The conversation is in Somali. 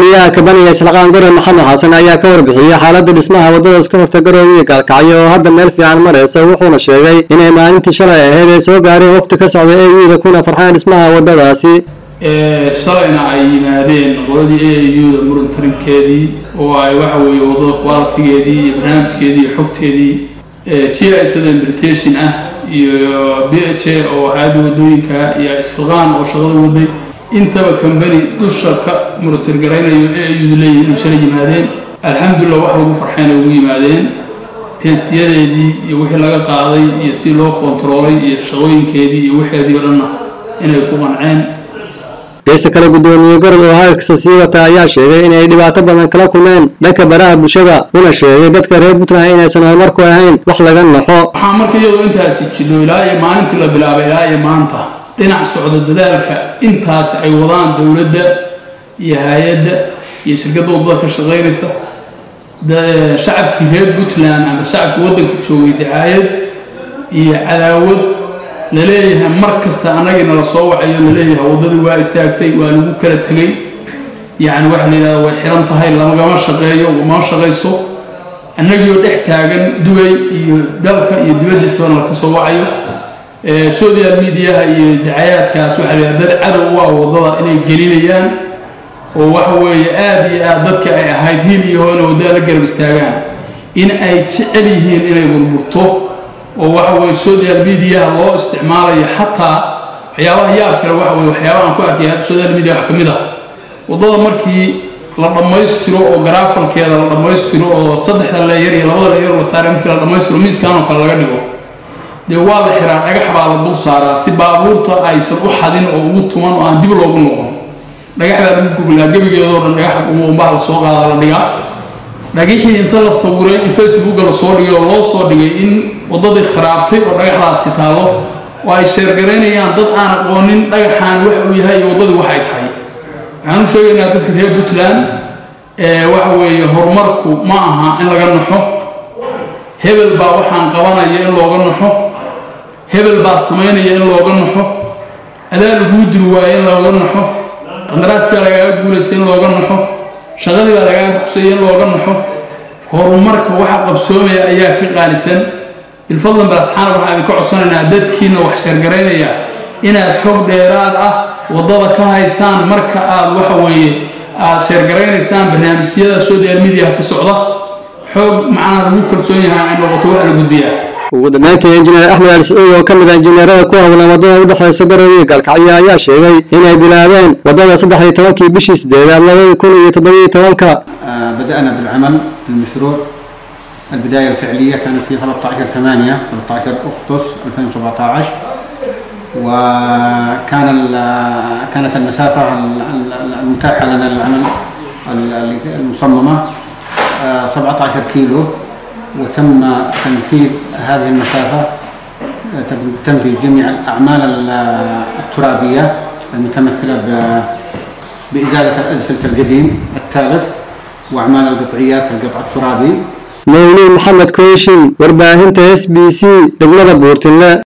gudoomiyaha kabaniga islaqaan gore maxamed xasan ayaa ka warbixiyey xaaladda dhismaha waddada iska horta garoobiya gaalkacyo oo hadda meel fiican maraysa wuxuuna sheegay inay maalintii shalay ahayd ay soo gaareen wafti ka socda e u-da kuna farxeen dhismaha waddadaasi shalayna ay yimaadeen qoladii a u da muran tarinkeedii oo ay waxa weeye waddada qualitigeedii iyo barnaamijkeedii iyo xogteedii g i sada invitation ah iyo b h a oo hay-adda waddooyinka iyo islaqaan oo shaqada waday intaba combany dusha ka murantirgaraynayo a u da leeyihin u shalay yimaadeen alxamdulillah wax lagu farxayna ugu yimaadeen teestiyadeedii iyo wixii laga qaaday iyo si loo kontaroolay iyo shaqooyinkeedii iyo wixeedii o dhanna inay ku qanceen geesta kale gudoomiye gorod oo hadalkiisa sii wata ayaa sheegay inay dhibaato badan kala kulmeen dhanka baraha bulshada una sheegay dadka reer puntland inaysan horumar ku ahayn wax laga naxo waxaa marka iyadoo intaasi jidho ilaa iyo maalintii la bilaabay ilaa iyo maanta dhinac socda dadaalka intaas ay wadaan dowladda iyo hay-adda iyo shirkadda waddada ka shaqaynaysa shacabkii reer puntland ama shacabkii waddanka joogay dacaayad iyo cadaawad laleeyahay mar kasta annagina la soo wacayo laleeyahay waddadii waa istaagtay waa lagu kala tegay yacni waxa la yidhahda way xiran tahay lamagama shaqeeyo ma shaqayso annagiioo dhex taagan dubay iyo dalka iyo dibaddiisabana laka soo wacayo social mediaha iyo dacayaadkaas waxaa la yidhahda dad cadow u ah waddada inay gelinayaan oo waxa weeye aada iyo aada dadka ay ahayd hiil iyo hoona waddada la garab istaagaan in ay jecel yihiin inay burburto oo waxa weye social mediaha loo isticmaalayo xataa waxyaabaha yaab kale waxa weye waxyaabaha aan ku arkay hadda social media wax ka mid ah waddada markii la dhammaystiro oo garaafalkeeda la dhammaystiro oo saddexda leeyar iyo labada leeyar la saaray markii la dhammaystiro miiskan oo kale laga dhigo dee waa la xiraa dhagax baa la dul saaraa si baabuurta aysan u xadin oo ugu tuman oo aan dib loogu noqon dhagax baa lagu guglaa gebigeedoo dhan dhagaxa umbaha la soo qaadaa la dhigaa dhagixii inta la sawiray in facebooka la soo dhigay oo loo soo dhigay in waddadii kharaabtay oo dhagaxdaasi taallo oo ay sheergaraynayaan dad aan aqoonin dhagaxaan wax uu yahay iyo waddadii waxay tahay waxaan u sheegaynaa dadka reer puntland waxa weeye horumarku ma aha in laga naxo hebel baa waxaan qabanaya in looga naxo hebel baa samaynaya in looga naxo adaa laguu diri waaye in looga naxo qandaraaskaa lagaaga guulaystay in looga naxo shaqadii baa lagaaga rugsayay in looga naxo horumarka waxa qabsoomaya ayaa ka qaalisan bilfadlan balasxaana waxaan idinka codsanaynaa dadkiina wax sheergaraynaya inaad xog dheeraad ah waddada ka haysaan marka aad waxa weeye aad sheergaraynaysaan barnaamijyada social mediaha ka socda xoog macnaha lagu kalsoon yahay ay noqoto wax la gudbiyaa ugu dambeyntii injineer axmed ali saciid oo ka mid ah injineerada ku howlan waddada u dhexaysa garoobiya gaalkacyo ayaa sheegay inay bilaabeen waddada saddex iyo tobankii bishii sideedaad labada kun iyo toddobiyo tobanka بدأنا بالعمل في المشروع البداية الفعلية كانت في 13 8 13 أغسطس 2017 وكان كانت المسافة المتاحة لنا للعمل المصممة 17 كيلو وتم تنفيذ هذه المسافة تنفيذ جميع الأعمال الترابية المتمثلة بإزالة الأسفلت القديم التالف وأعمال القطعيات القطع الترابي mawliid maxamed koyshin warbaahinta s b c degmada buurtile